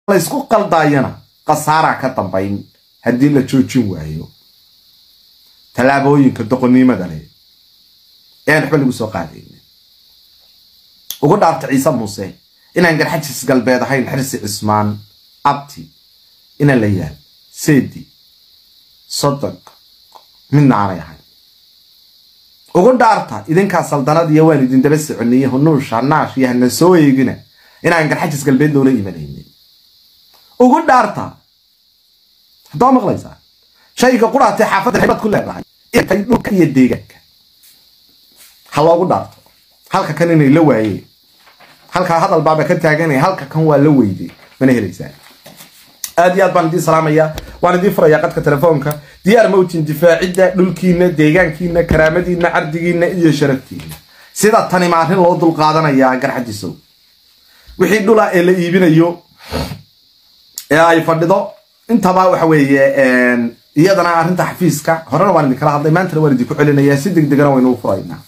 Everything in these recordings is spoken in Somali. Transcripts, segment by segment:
laysku qaldaayana khasaaraa ka dambayn haddii la joojin waayo tallaabooyinka doqonnimada leh ean waxba lagu soo qaadaynin ugu dhaarta ciise muuse inaan garxajis galbeed ahayn xirsi cismaan abti ina la yaal seedi sodog midna aanay ahayn ugu dhaarta idinkaa saldanad iyo waan idin daba soconiye hunuusha naash iyo hana soo eegina inaan garxajis galbeed loola imanaynin ugu dhaarta haddaa maqlaysaa shayga quraatee xaafadda xibad ku leedahay intay dhulka iyo deegaanka ha loogu dhaarto halka kan inay la waayeen halkaa hadal baaba ka taaganaya halka kan waa la weyday mana helaysaan aad iyo aad baan idiin salaamayaa waan idiin furayaa qadka telefoonka diyaar mawtin difaacidda dhulkiina deegaankiina karaamadiina cardigiina iyo sharaftiina sida tani maarin loo dulqaadanayaa garxadisow wixii dhula ee la iibinayo ee ay fadhido intaba waxa weeye iyadana arrinta xafiiska horena waan idinkala hadlay maantana waan idinku celinayaa si degdegana waynu u furaynaa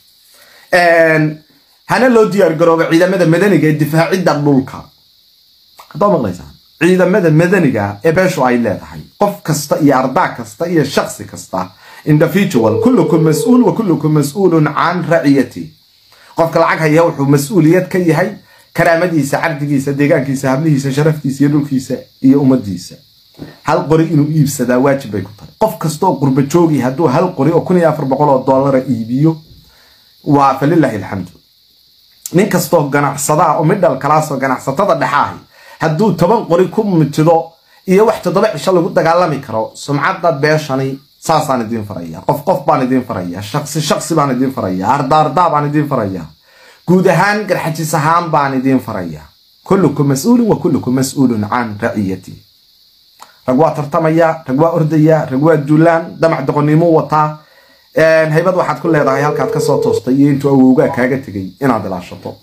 hana loo diyaar garoobo ciidamada madaniga ee difaacidda dhulka haddaa maqlaysaan ciidamada madaniga ee beeshu ay leedahay qof kasta iyo ardaa kasta iyo shaksi kasta individual kullukum mas-uul wa kullukum mas-uulun can raciyati qofka lacag haya wuxuu mas-uuliyad ka yahay karaamadiisa cabdigiisa deegaankiisa hablihiisa sharaftiisa iyo dhulkiisa iyo ummadiisa hal qori inuu iibsadaa waajib bay ku tahay qof kastaoo qurba joogi hadduu hal qori oo kun iyo afar boqol oo dollara iibiyo waa falilahi alxamdu nin kastoo ganacsadaa oo midhal kalaasoo ganacsatada dhexaahi hadduu toban qori ku mitido iyo wax toddoba cisho lagu dagaalami karo sumcadda beeshani saasaan idiin faraya qof qof baan idiin faraya shaksi shaksi baan idiin faraya ardaardaa baan idiin faraya guud ahaan garxajis ahaan baan idiin faraya kullukum mas-uulun wa kullukum mas-uulun can raciyati rag waa tartamaya rag waa ordaya rag waa duulaan damac doqonnimo wataa haybad waxaad ku leedahay halkaad kasoo toostay iyo intuu awowgaa kaaga tegay inaad ilaashato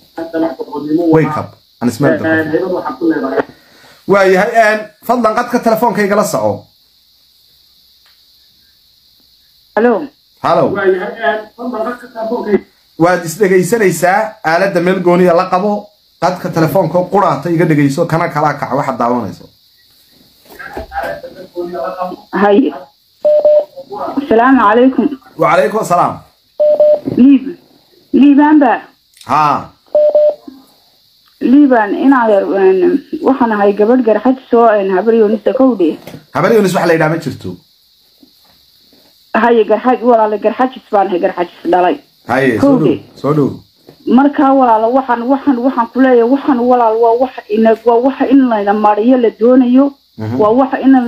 waayahay fadlan qadka telefoonka igala soco halo waad isdhegaysanaysaa aaladda meel gooniya la qabo qadka telefoonka quraata iga dhegayso kana kalaa kaca waxaad daawanayso هاي السلام عليكم وعليكم السلام ليب ليبان با ها liibaan inaad waxaan ahay gabadh garxaj soo habaryonista kowdhe habar yunis waxa la yidhaha ma jirto haye garxaj walaale garxajis baan ahay garxajis dhalay haye soo dhow soo dhow markaa walaalo waxaan waxaan waxaan kuleeyahay waxaan walaal waa waxa ina waa waxa in layna mariyo la doonayo waa waxa in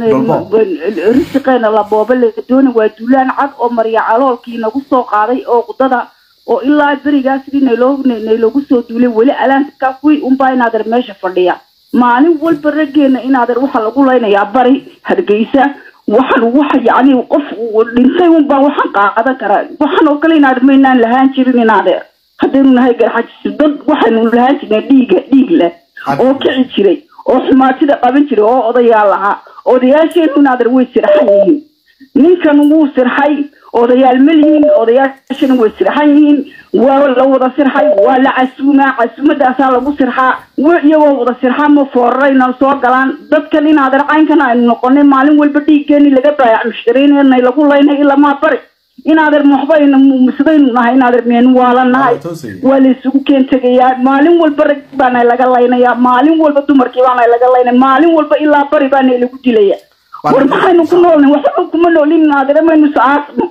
risiqeena la booba la doonayo waa duulaan cad oo mariya caloolkii nagu soo qaaday oo qudada oo ilaa berigaa sidii nayloo nayloogu soo duulay weli alaanka kuwii unbaa inaadeer meesha fadhiya maalin walba raggeena inaadeer waxaa lagu laynayaa bari hargeysa waxaan waxa yacni qof dhintay unbaa waxaan qaadan karaa waxaan oo kale inaadeer maynaan lahaan jirin inaadeer haddaynu nahay garxajis dad waxaynu lahaan jirnay dhiiga dhiig leh oo kici jiray oo xumaatida qaban jiray oo odayaal ahaa odayaasheenu inaadeer way sirxan yihiin ninkan wuu sirxay odayaal ma lihiin odayaashana way sirxan yihiin waa la wada sirxay waa la casuumaa casuumadaasaa lagu sirxaa iyagoo wada sirxaa ma foorarayna soo galaan dadkan inaadeer caynkan aynu noqonay maalin walba dhiiggeeni laga daayac mushkiriinay lagu laynay ilamaa bari inaadeer maxbayna musidaynu nahay inaadeer meenu waala nahay waa la isugu keen tegayaa maalin walba rag baana laga laynayaa maalin walba dumarkii baana laga laynaya maalin walba ilaa bari baana lagu dilaya war maxaynu ku noolnay waxba kuma noolin inaadeer maynu sacaasno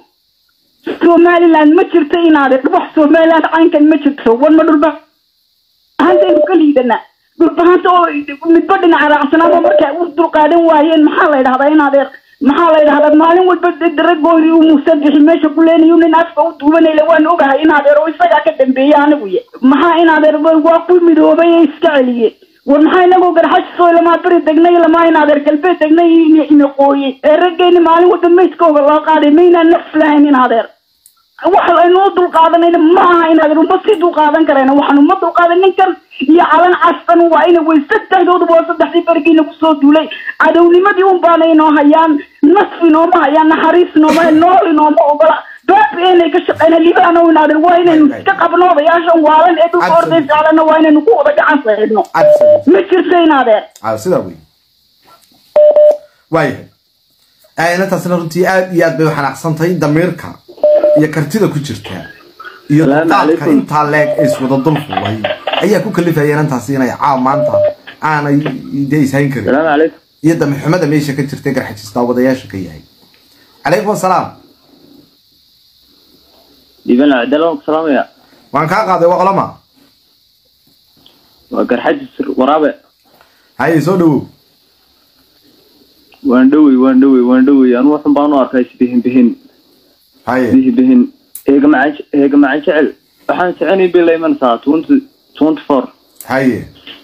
somaliland ma jirto inaadeer wax somaliland caynkan ma jirto war ma dhulba hantaynu ka liidanaa dhulbahanta oo midba dhinaca raacsanaaba markay u dulqaadan waayeen maxaa la yidhahdaa inaadeer maxaa la yidhahdaa maalin walba daragoodii uu musadixi meesha ku leenayo nin afka u duubanayla waan ogahay inaadeer oo isagaa ka dambeeya anigu ye maxaa inaadeer waa ku midoobay ee iska celiye war maxaa inagoo garxashisoo lamaa beri degnay lamaa inaadeer galbeed degnay inaqooyey ee raggeeni maalin walba meydkooga loo qaaday maynaan naf lahayn inaadeer waxa aynu u dulqaadanayna ma aha inaadeer uma sii dulqaadan karayna waxaan uma dulqaadan ninkan iyo calan castan waa ina way saddexdooduba waa saddexdii berigii nagu soo duulay cadownimadii un baana inoo hayaan nasfi nooma hayaan naxariis nooma nooli nooma ogola baabi inay ka shaqeyna libaano inaadeer waa inaynu iska qabno odayaashan waalan ee dhulka orday ficlana waa inaynu ku wada gacan saydno ma jirto inaadeer sidaa wey waayahay inantaasna runtii aad iyo aad bay u xanaaqsan tahay damiirka iyo kartida ku jirta iyo dulqaadka intaa leeg ee iswada dul fuulay ayaa ku kalifaya inantaasi inay caaw maanta aanay dee ishayn karin السلام عليكم iyo damixumada meesha ka jirta garxajistaa wadayaasha ka yahay calaykum asalaam يبان عدالة السلام يا waan kaa qaaday waa qolama وقر حج ورابع haye soo dhawow وان دوي وان دوي وان دوي أنا وحن بانو أركايس بهن بهن haye به بهن هيك معن هيك معن شعل وحن سعني بالله من ساعة 20 24 haye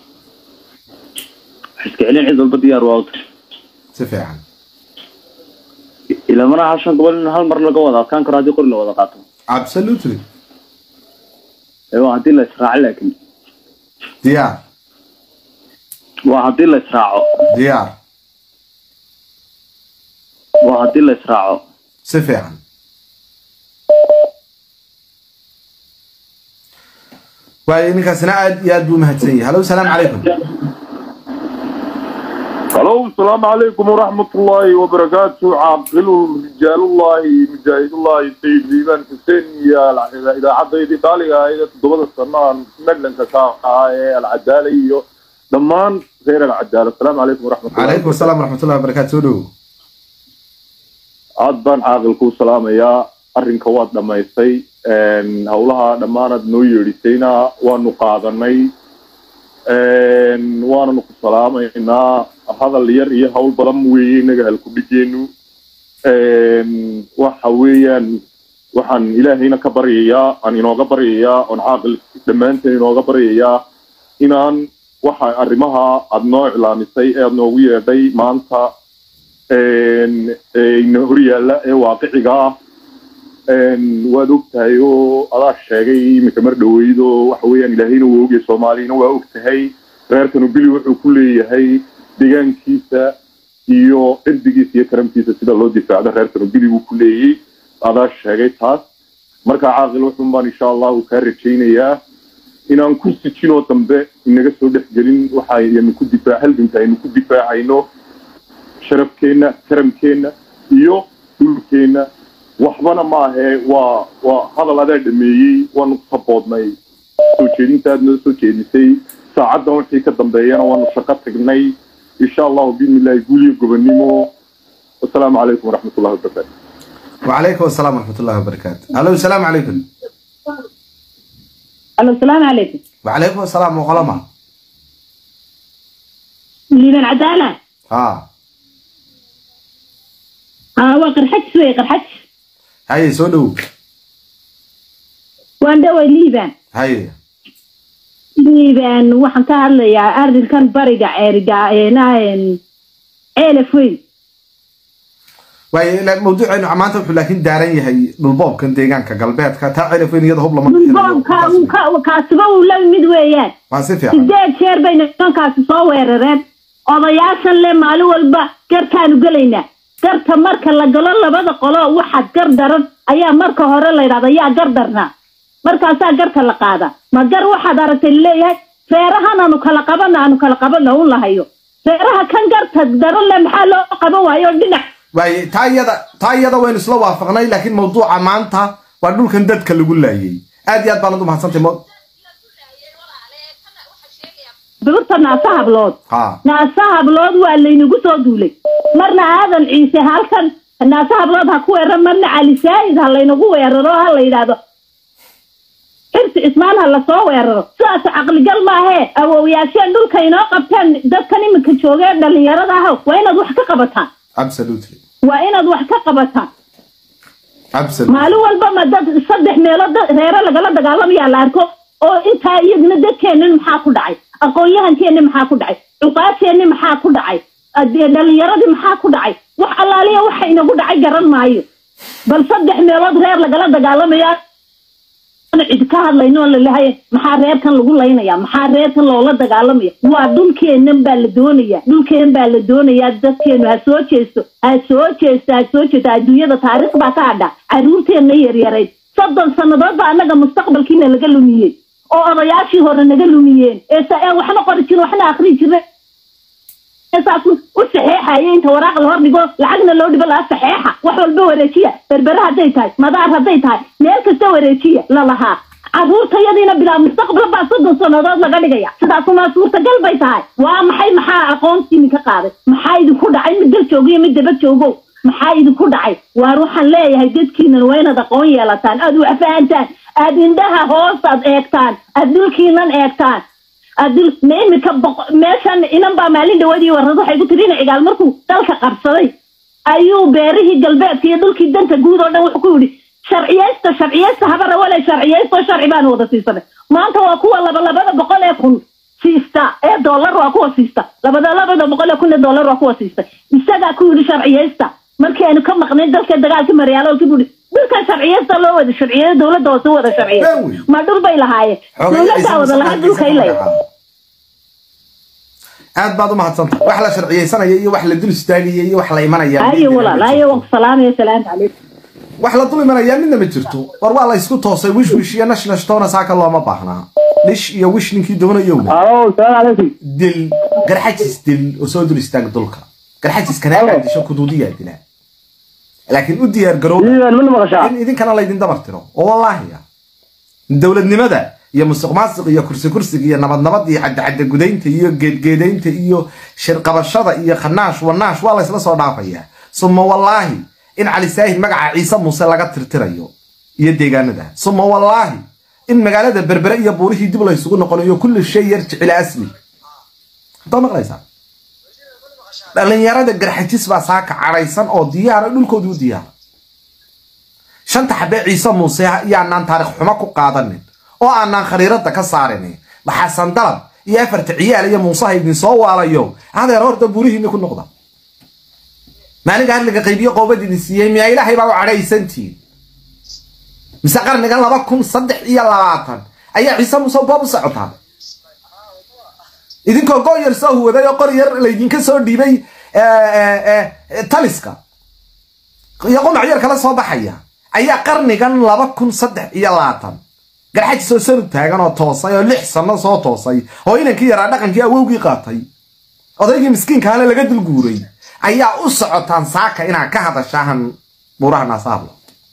حسك علين عيد البديار واوت si fiican إلى مرة عشان قبل هالمرة مرة لقوضة كان كرادي قرن وضع قاتل absolutely أيوة هدي لا إسراع لكن diyaar وهدي لا إسراعه diyaar وهدي لا إسراعه si fiican waayo ninkaasina aad iyo aad buu umahadsan yahay hallo salaamu calaykum الو السلام عليكم ورحمة الله وبركاته عاقل رجال الله مجاهد الله سيد ليبان حسين يا إذا عدى يدي طالقة إذا تضبط السنة مجلن كساقة العدالة دمان غير العدالة السلام عليكم ورحمة الله calaykum asalaam waraxmatullahi wabarakaatu soo dhawow aad baan caaqilkuu salaamayaa arrinka waad dhammaystay howlaha dhammaanaad noo yeedhisayna waanu qaadanay waananu ku salaamaynaa hadal yar iyo hawl badan weeye inaga halkudhigeenu waxa weeyaan waxaan ilaahayna ka baryayaa aan inooga baryayaa oon caaqil dhammaanteen inooga baryayaa inaan waxa arrimaha aada noo iclaamisay ee aada noogu yeedhay maanta ina hor yaalla ee waaqiciga ah waad og tahay oo adaa sheegay iminka mar dhaweyd oo waxa weeyaan ilaahayna waa ogyahay soomaaliyana waa og tahay reerkanu bili wuxuu ku leeyahay deegaankiisa iyo cirdigiisa iyo karamkiisa sida loo difaacdo reerkanu bili buu ku leeyay adaa sheegay taas marka caaqil wuxun baan insha allahu kaa rajaynayaa inaan ku sijinoo dambe inaga soo dhexgelin waxaynu ku difaac halganka aynu ku difaacayno sharafkeenna karamkeenna iyo dhulkeenna waxbana maahe waa waa hadal adaa dhameeyey waanu saboodnay soo jeedintaad noo soo jeedisay saacaddan wixii ka dambeeyana waanu shaqo tagnay insha allahu biidnillahi guuliyo gobonimo wasalaamu calaykum waraxmat ullahi wabarakaatu وعليكم السلام ورحمة الله وبركاته هلو السلام عليكم الو السلام عليكم وعليكم السلام وقلما ليبان عدالة ها ها وقرحج سوي قرحج هاي سو دhow وان دوي ليبان هاي liibaan waxaan ka hadlayaa arrinkan bariga ceeriga eenahan ceelaf weyn waayo ila mawduuceenu maanta wuxuu laakiin daaran yahay dhulboobkan deegaanka galbeedka taa celafweyn iyada hub lama dhulboobka uu ka- kaasiba uu la mid weeyaan waa si fiican sideed jeer bay nimankaasi soo weerareen odayaashan le maalin walba garkaanu gelaynaa garta marka la galo labada qolo waxaad gar daran ayaa marka hore la yidhahda yaa gar darnaa markaasaa garta la qaada ma gar waxaad aragtay laleeyahay feerahan aanu kala qabana aanu kala qabana un lahayo feeraha kan garta daran le maxaa loo qaban waayo dhinac waaye taa iyada taa iyada waynu isla waafaqnay laakiin mawduuca maanta waa dhulkan dadka lagu laayay aad iyo aad baanad u mahadsantay mo birta naasa hablood ha naasa hablood waa laynagu soo duulay marna aadan ciise halkan naasa hablood ha ku weeraro marna cali saahid ha laynagu weeraro ha la yidhaahdo xirsi cismaan ha lasoo weeraro sidaas caqligal maahee awowyaasheen dhulka inoo qabteen dadkan iminka joogee dhalinyarada ah waa inaad wax ka qabataan absolutely waa inaad wax ka qabataan absolutely maalin walba ma dad saddex meelood dad reere lagala dagaalamayaa la arko oo intaa iyadna dadkeennin maxaa ku dhacay aqoon-yahankeenni maxaa ku dhacay cuqaasheenni maxaa ku dhacay adee dhalinyaradii maxaa ku dhacay wax allaaliya waxa inagu dhacay garan maayo bal saddex meelood reer lagala dagaalamaya cid ka hadlayno oo lalehay maxaa reerkan lagu laynaya maxaa reerkan loola dagaalamaya waa dhulkeennan baa la doonaya dhulkeen baa la doonayaa dadkeenu ha soo jeesto ha soo jeesto ha soo jeesto adduunyada taariikh baa ka hadha caruurteenna yaryarayd soddon sannadood baa annaga mustaqbalkiina laga lumiyey oo odayaashii hore naga lumiyeen ee sa- ee waxna qori jire waxna akri jire saas u saxeexaya inta waraaq la hor dhigo lacagna loo dhibo laa saxeexa wax walba wareejiya berbere hadday tahay madaar hadday tahay meel kasta wareejiya lalahaa caruurtayadiina bilaa mustaqbal baa soddon sannadood laga dhigaya sidaasumaa suurtagal bay tahay waa maxay maxaa aqoontii idinka qaaday maxaa idinku dhacay mid dal joogo iyo mid daba joogo maxaa idinku dhacay waar waxaan leeyahay dadkiinan waa inaad aqoon yeelataan aad wax fahantaan aad indhaha hoosaad eegtaan aad dhulkiinan eegtaan adil ma imika meeshan inan baa maalin dhawadii warad waxay ku tiri ina cigaal markuu dalka qabsaday ayuu beerihii galbeedka iyo dhulkii danta guud oo dhan wuxuu ku yidhi sharciyeysta sharciyeysta habara wale sharciyeysto sharci baanu wada siisanay maanta waa kuwa laba labada boqol ee kun siista ee dollar waa kuwa siista labada labada boqol ee kun ee dollar waa kuwa siista isagaa ku yidhi sharciyeysta markii aynu ka maqnayn dalka dagaalka maryaaloolkii buu yidhi dhulka sharciyeysta loo wada sharciyeeyo dowladda hoose wada sharciyeey ma dhul bay lahaayeen dowladdaa wada lahaa dhulka ilay aad baad u mahadsanta wax la sharciyeysanaya iyo wax la dul istaagaya iyo wax la imanaya ayo walaal ayo waan ku salaamaya salaanta calaykum wax la dul imanaya midna ma jirto war waa la isku toosay wish wish iyo nash nash toona saaka looma baahnaa dhish iyo wish ninkii doonayo alo salaam calaykum dil garxajis dil oo soo dul istaag dulka garxajis kanaagaa disho kuduudiyaa dilaa laakiin u diyaar garoob iidan mana maqashaa in idinkana laydin dabar tiro oo wallaahiya dowladnimada iyo musuq maasuq iyo kursi kursiga iyo nabad nabad iyo cadacadda gudaynta iyo geedgeedaynta iyo shirqabashada iyo khanaash wanaash waa laysla soo dhaafayaa suma wallaahi in cali saahid magaca ciise muuse laga tirtirayo iyo deegaanada suma wallaahi in magaalada berbere iyo buurihii dib laysugu noqonayo kulli shay yar jecila asli haddaad maqlaysaa dhalinyarada garxajis baa saaka cadhaysan oo diyaara dhulkoodii u diyaara shanta xabee ciise muuse yaanaan taarikh xumo ku qaadanin oo aanaan khariirada ka saarinin maxasan dalab iyo afarta ciyaal iyo muusaha idin soo waalayo adeer horta buurihiinni ku noqda maalinka hadliga qaybiyo qoobad idin siiyey miyaa ilaahay baa u cadhaysantiin mise qarnigan laba kun saddex iyo labaatan ayaa ciise muuse boob u socotaa idinkoo go yar soo huwaday oo qor yar laydinka soo dhiibay taliska iyo qunac yar kala soo baxaya ayaa qarnigan laba kun saddex iyo labaatan garxajis oo sanug taagan oo toosay oo lix sano soo toosay oo inankii yaraa dhaqankii awowgii qaatay odaygii miskiinkaale laga dulguuray ayaa u socotaan saaka inaad ka hadashaahan buuraha naasaablo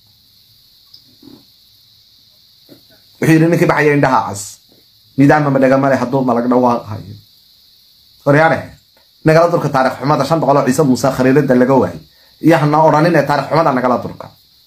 wuxuu yidhi ninkii baxaya indhaha cas nidaama madhagamale hadduu malag dhawaaqayo horyaane nagala durka taarikh xumada shan boqol oo ciise muuse khariirada laga waayay iyo hana odhanin ee taarikh xumada nagala durka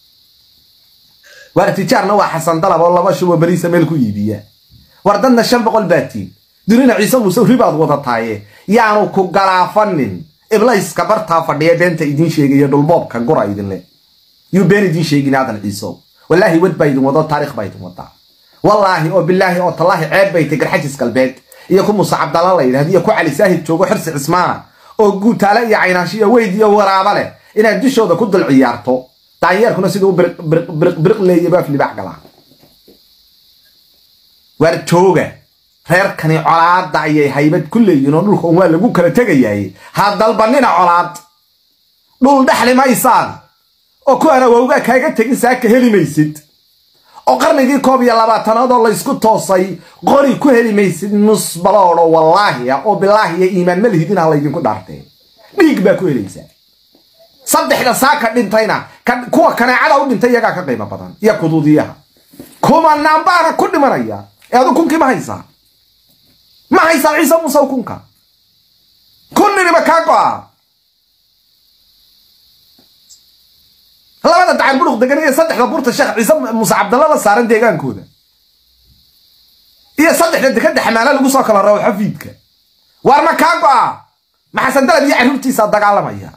waar tijaarna waa xasan dalab oo laba shubo beriisa meel ku iibiya war dadna shan boqol baatiin dunina ciise muuse ribaad wadataaye yaanu ku galaafanin iblayska bartaa fadhiya beenta idiin sheegaya dhulboobka gura idinle yuu been idiin sheegin aadan ciiso wallaahi wad baa idin wado taarikh baa idin wadaa wallaahi oo bilaahi oo tallaahi ceeb bay tay garxajis galbeed iyo ku muuse cabdalla la yidhahdo iyo ku cali saahid joogo xirsi cismaana oo guutaale iyo caynaanshiyo weyd iyo waraaba leh inaad dushooda ku dul ciyaarto daanyeerkuna siduu biriq leeya baaf libaax galaa waar jooga reerkani colaadda ayay haybad ku leeyihin oo dhulka un waa lagu kala tegayaay ha dalbanina colaad dhul dhexli maysaan oo kuwaan awowgaa kaaga tegin saaka heli maysid oo qarnigii koob iyo labaatanaad oo laysku toosay qori ku heli maysid nus baloodho wallaahiya oo bilaahiya iimaan ma lihidin ha laydinku dhaartee dhiig baa ku helaysaa saddexda saaka dhintayna kuwa kaneecada u dhintay iyagaa ka qiimo badan iyo kuduudiyaha kumanaan baana ku dhimanaya ee adu kunkii ma haysaa ma haysaa ciise muuse kunka kunniniba kaa go'a labada dacar buruq degan iyo saddexda burta sheekh ciise muuse cabdalla la saaran deegaankooda iyo saddexda dekada xamaala lagu soo kala rabo xafiidka waar ma kaa go'a maxasan dalab iyo carruurtiisaa dagaalamaya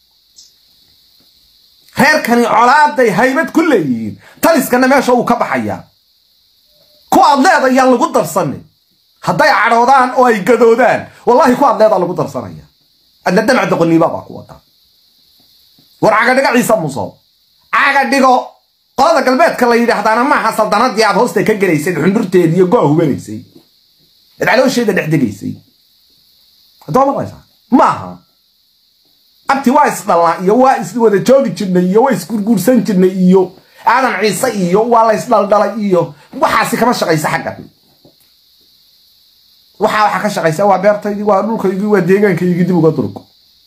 reerkani colaaday haybad ku leeyihiin taliskana meesha uu ka baxayaa ku aad leeda yaan lagu darsanin hadday cadhoodaan oo ay gadoodaan wallahi ku aad leedaa lagu darsanaya adna damac doqoniiba baa ku wada war cagadhigo ciise muso cagadhigo qolada galbeedka la yidhaahdaana maaha saldanadii aad hoosta ka gelaysay xundurteedi iyo go'a hubanaysay eed caloosheeda dhex degaysay haddoo maqlaysaa maaha abti waa isdhalnaa iyo waa iswada joogi jirnay iyo waa isgurguursan jirnay iyo aadan ciise iyo waa la ysdhaldhalay iyo waxaasi kama shaqaysa xaggan waxaa waxa ka shaqaysa waa beertaydii waa dhulkaygii waa deegaankaygii dib uga durug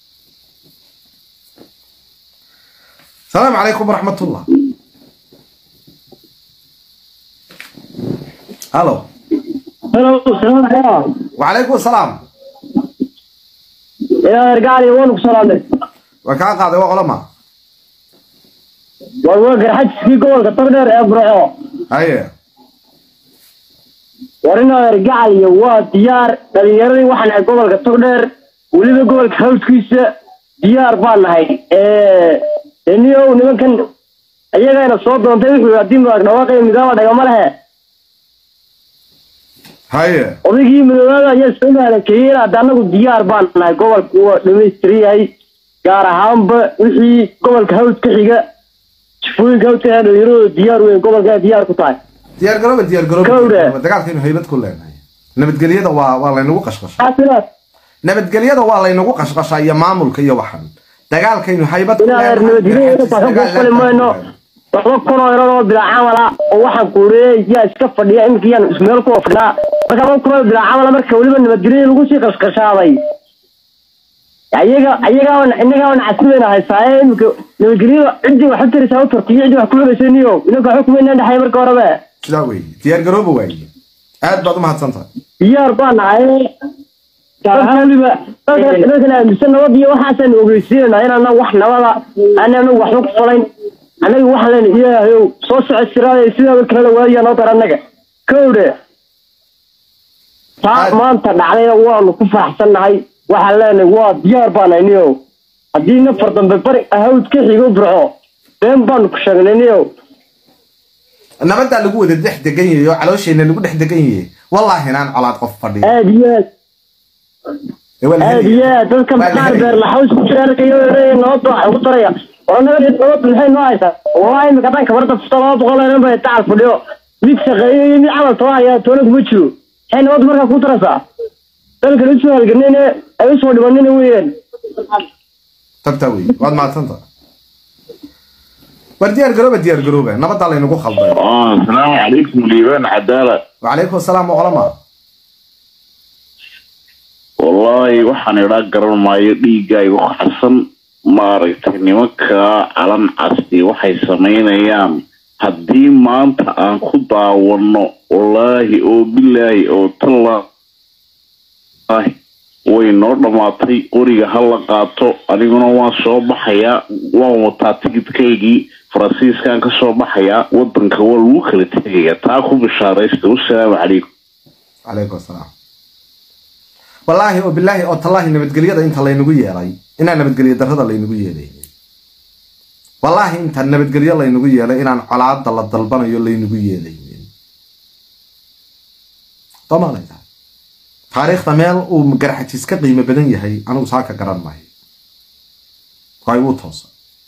السلام عليكم ورحمة الله الو Hello, salaam alaikum. وعليكم السلام Yaa ergaali waan ku salaamay. وكان قاضي وعلماء Waa waa garxajkii gobolka Togdheer ee Burco. هيا Warina ergaali waa diyaar dhalinyaradii waxaan ahay gobolka Togdheer weliba gobolka hawskiisa diyaar baan nahay. Ee eniyo nimankan ayagana soo doontay wuxuu haddii maag dhawaaqay midaama dhagama lehe. هيا Odaygii midoobaada ayaa soo maalakeeyeen hadda anagu diyaar baan nahay gobolku waa dhamaystiran yahay gaar ahaanba wixii gobolka hawd ka xiga jifooyinka hawd ka xiga dhalinyaradu diyaar weyn gobolka diyaar ku tahay ديار قروبة ديار كورة. قروبة دقالك إنه هيبت كلنا نبت قليدا والله إنه قشقش xaasilaad نبت قليدا والله إنه قشقش يا مامل كي وحن دقالك إنه هيبت ilaa nabadgelyo waxaan ku fali mayno laba kun oo iradoo bilaa camala oo waxaan kuureeyay yaa iska fadhiya iminka yaan ismeel ku fadhinaa marka laba kun oo bilaa camala marka weliba nabadgelyo lagu sii qashqashaaday ayaga ayagaana innagaana casribayna haysaaye iminka nabadgelyo ciddii wax u taraysaa u tartiyo ciddii wax ku xumaysa niyo inanka waxba kumaynaan dhexay marka horebe sidaa weeye diyaar garooba waaye aad baad u mahadsantahay diyaar baan nahay dadka weliba dadkan aaminsan nabad iyo waxaasaan ogeysiinayna inaana wax nabada aanana waxba ku falayn annaga waxaan leenahay ilaahayow soo soco siraada sidaa kalena waadiya noo dar annaga kowdhe taa Aad- maanta dhacdayna waanu ku faraxsannahay waxaan leenahay waa diyaar baan nahay niyow haddii nafar dambe bari ahawd ka xigo burco been baanu ku sheegnay niyow nabadaa lagu wada dhex degan yahay oo caloosheenna lagu dhex degan yahay wallaahi inaan colaad qof fadhiyo aad iyo aad Ee, waa la aad helaya. iyo aad dadka Waa la maxaa helaya. beer laxaws ku jira arkayo ereeya nabad baa ugu daraya oo nabad nabad maxay noo haysaa wallahi imika haddaan kabarda fusta laba boqol oo bay tacal fadhiyo mid shaqeeyo iyo mid camal taba ayaa toona kuma jiro maxay nabad markaa ku daraysaa dalkan usoo halganayne ay usoo dhibanina weeyaan tabtaa weeye waad mahadsantahay war diyaar garooba diyaar garooba nabadaa laynagu khalday آه السلام عليكم ليبان عدالة وعليكم السلام وعلماء والله waxaan idhaa garan maayo dhiigaygu xasan maaragtay nimanka calan casti waxay samaynayaan haddii maanta aan ku daawano wallaahi oo bilaahi oo tallaahi way noo dhammaatay qoriga ha la qaato aniguna waan soo baxayaa waan wataa tigidkaygii faransiiskan ka soo baxayaa wadanka waa lagu kala tegayaa taa ku bishaaraysta wasalaamu calaykum عليكم السلام والله وبالله او تالله نبدغليدا انت laynagu yeelay inaan nabadgelyo darrada laynagu yeelay والله inta nabadgelyo laynagu yeelay inaan colaada la dalbanayo laynagu yeelay طبعا taariikhda meel uu garxajis ka qiimo badan yahay anigu saaka garan maayo way u toosa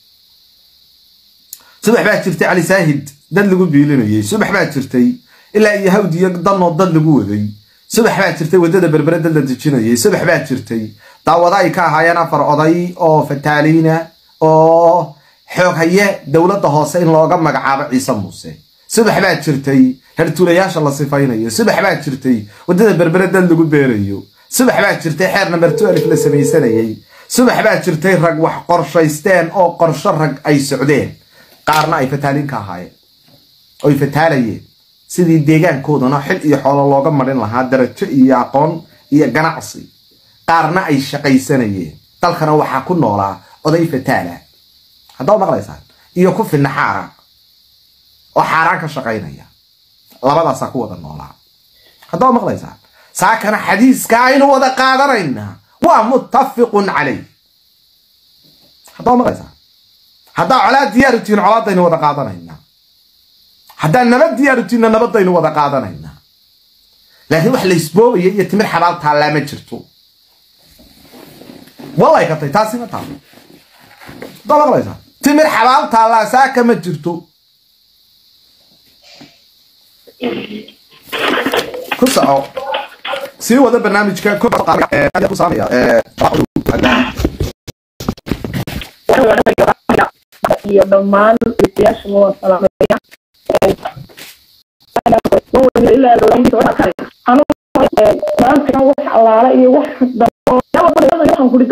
subax baa jirtay cali saahid dad lagu biilinayay subax baa jirtay ilaa iyo hawd iyo danoo dad lagu waday subax baa jirtay waddada berbere dad la dejinayay subax baa jirtay daawada ay ka ahaayeen afar oday oo fataaliina oo xoog haye dowladda hoose in looga magacaabo ciise muuse subax baa jirtay hertulayaasha la sifaynayo subax baa jirtay waddada berbere dad lagu beerayo subax baa jirtay xeer number twelve la samaysanayay subax baa jirtay rag wax qorshaysteen oo qorsho rag ay socdeen qaarna ay fataaliin ka ahaayeen oy fataalayeen sidii deegaankoodana xil iyo xoolo looga marin lahaa darajo iyo aqoon iyo ganacsi qaarna ay shaqaysanayeen dalkana waxaa ku noolaa oday fataala haddaa maqlaysaan iyo ku finna xaaraan oo xaaraan ka shaqaynaya labadaasaa ku wada noolaa haddaa maqlaysaan saakana xadiiska aynu wada qaadanaynaa waa muttafiqun calayh haddaa maqlaysaan haddaa colaad diyaarutihin colaadaynu wada qaadanaynaa haddaan nabad diyaarutiinna nabadaynu wada qaadanaynaa laakiin wax laysboobaya iyo timir xabaal taallaa ma jirto wallay katay taasi ma taalo haddaa maqlaysaa timir xabaal taallaa saaka ma jirto ku soco sii wada barnaamijka ku saamaya iyo dhammaan dhegeystayaasha waa salaamaya maanta wax allaala iyo wax waxaan kuri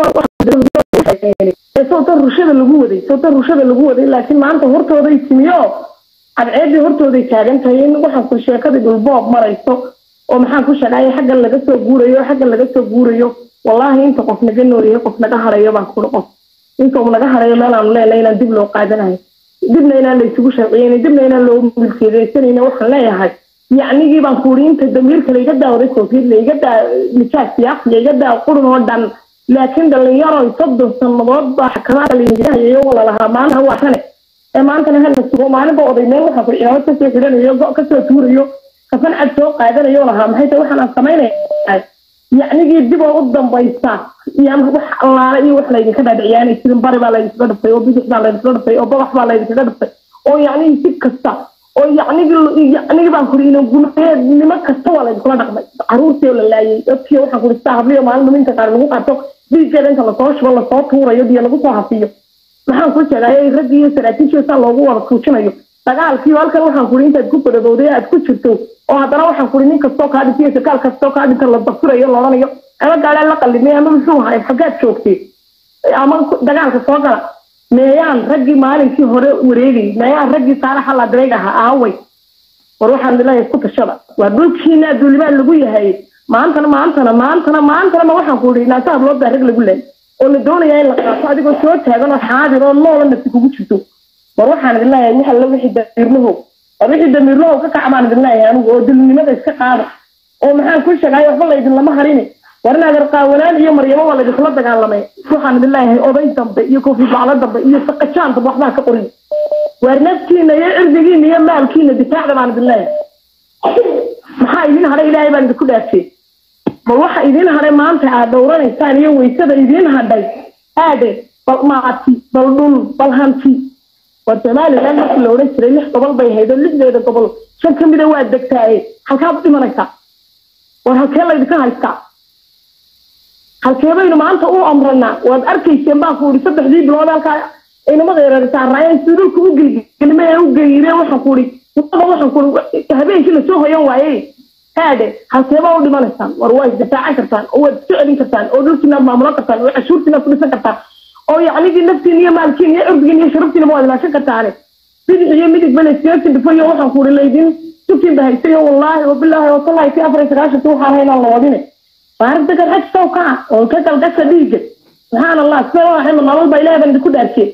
dadkee sawta rushada lagu waday sawta rushada lagu waday laakiin maanta hortooday timiyo cadceedii hortooday taagan tahay in waxaan ku sheekadii dhulboob marayso oo maxaan ku sheegay xaggan laga soo guurayo xaggan laga soo guurayo wallaahi inta qof naga noolyahay qof naga harayo baan kuri qof inta uu naga harayo meelaanu leenahay inaan dib loo qaadanayo dibna inaan la isugu sharciyeyn dibna inaan loo milkeedaysanayna waxaan leeyahay yacnigii baan kuuri inta damiirka laiga daawaday koofiyad laiga daa nijaas siyaasi laiga daa qurun oo dhan laakiin dhalinyaro soddon sannadood baa xakamaada laingirahayayo walalahaa maanta waa kane ee maantana hala sugo maalinba oday meel waxaan kuri cimaamad kasoo xidhanayo go kasoo tuurayo kafan cad soo qaadanayo lahaa maxay tahay waxaan aan samaynaya yacnigii dib oo u dambaysa iyo wax allaale iyo wax laydinka dhaadhiciyaanay jirin bari baa laydinkaga dhufay oo bidix baa laydinkaga dhufay oo badax baa laydinkaga dhufay oo yacnigii si kasta oo yacnigii yacnigii baan kuri ina gunayeednimo kasta waa laydinkula dhaqmay caruurtii oo la laayay dadkii waxaan kuri sitaa habliyo maalin dhuminta qaar lagu qarto dhiiggeeda inta lasoo shubo lasoo tuurayo biyo lagu soo hafiyo maxaan ku sheegay raggii iyo saraakiishiisa loogu wada tuujinayo dagaalkii halkan waxaan kuri intaad ku badadowday aad ku jirto oo haddana waxaan kuri nin kastoo kaa dhintay sarkaal kastoo kaa dhinta la dafurayo loodhanayo ama gaadhaan la qallimay ama muxuu ahay xaggaad joogtay ama dagaalka soo gala meeyaan raggii maalinkii hore wareegay meeyaan raggii saalaxa la direeg ahaa aaway war waxaan leeyahay isku tashada waa dhulkiina duulimaan lagu yahay maantana maantana maantana maantana ma waxaan ku idhi naasaha loo baa rag lagu leey oo la doonayaa in la qaato adigoo soo taagan oo xaadir oo noola nafsi kugu jirto war waxaan idin leeyahay wax alla wixii damiirlahow war wixii damiirlahow ka kaca baan idin leeyahay anigu oo dulnimada iska qaada oo maxaan ku sheegay waxba laydin lama harini war inaad arqaawanaan iyo maryamo waa laydinkula dagaalamay waxaan idin leeyahay oday dambe iyo koofid baclo dambe iyo saqajaan dambe waxbaa ka qorin waar naftiina iyo cirdigiina iyo maalkiina difaacda baan idin leeyahay maxaa idin hadhay ilaahay baan idinku dhaafiyey bal waxa idin hadhay maanta aad dhowranaysaan iyo weysada idin hadhay aade bal maati bal dhul bal hanti war somaliland markii la odhan jiray lix gobol bay ahayd oo lixdeeda gobol shan ka mida waa degtaaye halkaad u dhimanaysaa war halkee laydinka haystaa halkee baynu maanta u amranaa waad arkayseen baan ku ihi saddexdii bilood halkaa inamada yareersaaraayeen si dhulka u gelgelime ee u geeyireen waxaan ku ihi wadada waxaan ku ihi habeenkii lasoo hoyan waayey haade halkeebaa u dhimanaysaan war waa isdifaacan kartaan oo waad isu celin kartaan oo dhulkiinaad maamulan kartaan oo cashuurtiinaad ku dhisan kartaan oo yacnigii naftiin iyo maalkiin iyo cirdigiin iyo sharaftiinaba waad ilaashan kartaane bidix iyo midig bale iskaga dhifayo waxaan ku ihi laydin sukin ba haysayo wallaahi oo bilaahi oo tallahi tii afar iyo sagaashantii waxaan haynaan la wadine baarinta garxaj sow kaca oo ka galgasha dhiigga subxaan allah sida waxay nolol ba ilaahay baan idinku dhaarkiyey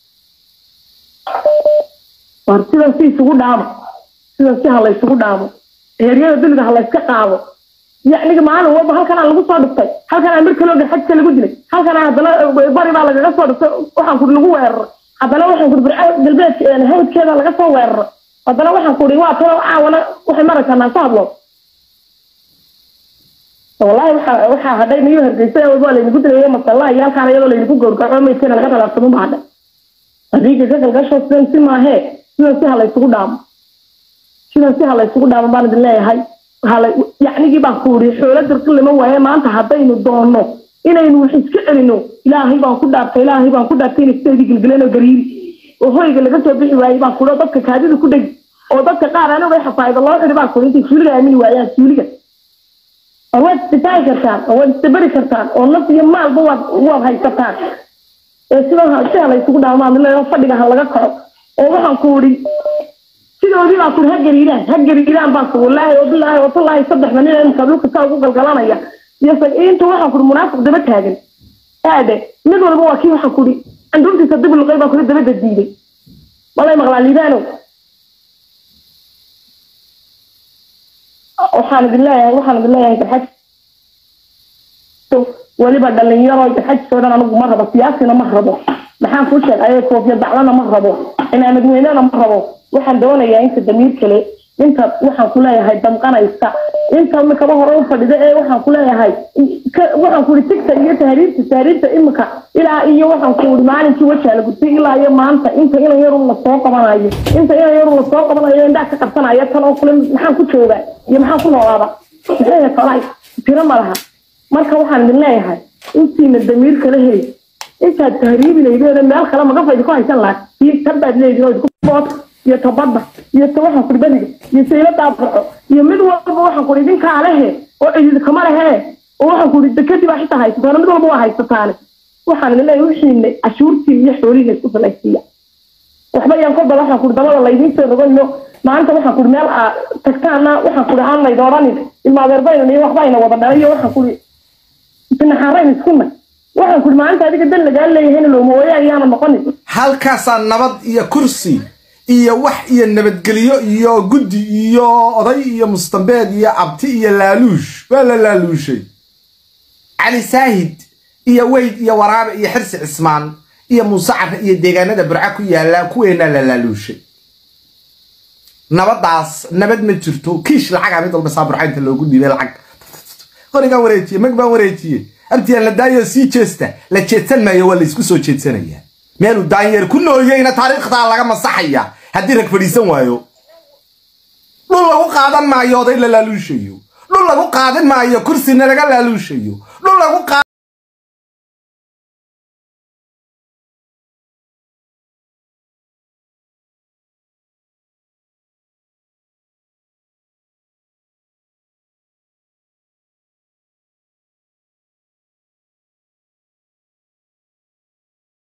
war sidan si isugu dhaamo sidan si ha la isugu dhaamo heeryada duniga ha la iska qaado yacniga maalin walba halkanaa lagu soo dhiftay halkanaa mir kaloo garxajka lagu dilay halkanaa haddana bari baa lagaga soo dhiftay waxaan kuri lagu weeraray haddana waxaan kuri birca galbeedka hawdkeeda laga soo weeraray haddana waxaan kuri waa talo caawana waxay maraysaa naasa hadlo wallahi waxa waxaa hadhay niyo hargeysa waa laynagu dilayo masalla iyo halkaan iyadoo laynagu gowrgaco maydkeena laga talaabsamo baa hadhay adiga ka galgasho sidan si maahee sidan si ha laysugu dhaamo sidan si ha laysugu dhaamo baan idin leeyahay hala yacnigii baan ku uri xoolo dirqi lama waaye maanta haddaynu doonno inaynu wax iska celino ilaahay baan ku dhaartay ilaahay baan ku dhaartay inay sideedii gelgeleen oo gariiri oo hoyga laga soo bixi waayey baan kuri oo dadka kaadida ku dhegi oo dadka qaar aniga xafaayada loo xidhi baan kuri intay suuliga aamini waayaan suuliga oo waad isdifaaci kartaan oo waad isdabari kartaan oo naf iyo maalba waad waad haysataan ee sidan si ha laysugu dhaamaan leeyo fadhiga ha laga kaco oo waxaan ku uri sidoodii baan kuri ha gariiraan ha gariiraan baan ku wallaahi oo bilaahi oo tallaahi saddexda nin imka dhulka saa ugu galgalanaya iyo inta waxaan kuri munaafiq daba taagan aade mid walba waa kii waxaan kuri candhuurtiisa dib luqay baan kuri dabada diiday walay maqlaa liibaanow waxaan idin leeyahay waxaan idin leeyahay garxaj weliba dhalinyaro garxajisoo dhan anigu ma rabo siyaasina ma rabo maxaan kuu sheegay koofiya daclana ma rabo cimaamad weynena ma rabo waxaan doonayaa inta damiir kale inta waxaan ku leeyahay damqanaysa inta mikaba hore u fadhida ee waxaan ku leeyahay waxaan ku ihi tigta iyo tahriibta tahriibta imika ilaa iyo waxaan ku ihi maalinkii wajaa la gurtay ilaa iyo maanta inta inan yarun lasoo qabanayo inta inan yarun lasoo qabanayo indhaa ka qabsanayo tan oo kule maxaan ku joogaa iyo maxaan ku noolaada maxay falay tiro ma laha marka waxaan idin leeyahay intiina damiir kala heli intaad tahriibi laydeen meel kale magafa idinku haysan lahaa iyo tabaad leediin oo idinku bood iyo tabadda iyo ta waxaan kuri badiga iyo sayla daabaco iyo mid walba waxaan kuri idinkaa lehe oo cidid kama lehe oo waxaan ku ihi dekadii baa xitaa haysataana mid walba waa haysataane waxaan idin leeyahay wixiina cashuurtii iyo xoolihiina isku salaysiiya waxba yaan kolba waxaan kuri dabada laydiin soo rogayo maanta waxaan kuri meel aa tagtaana waxaan kuri aan layd odhanin ilma adeerbaynan iyo waxba ayna wada dhalay iyo waxaan kuri sinaxaarayn iskuna waxaan kuri maalinta adiga dan lagaa leeyahayna loomawaya ayaana noqonin halkaasaa nabad iyo kursi iyo wax iyo nabadgelyo iyo guddi iyo oday iyo mustambeed iyo abti iyo laaluush waa la laaluushay cali saahid iyo weyd iyo waraabe iyo xirsi cismaan iyo muuse carre iyo deegaanada burca ku yaalla kuweenaa la laaluushay nabadaas nabad ma jirto kiish lacagaa mid walba saaburcaynta loogu dhiibay lacag qorigaan wareejiye mag baan wareejiye abtiyaan la daayo sii jeesta la jeedsan maayo waa laysku soo jeedsanayaa meeluu daanyeer ku nooyeyna taariikhdaa laga masaxaya haddii rag fadhiisan waayo dhul lagu qaadan maayo oday la laaluushayo dhul lagu qaadan maayo kursina laga laaluushayo dhul lagu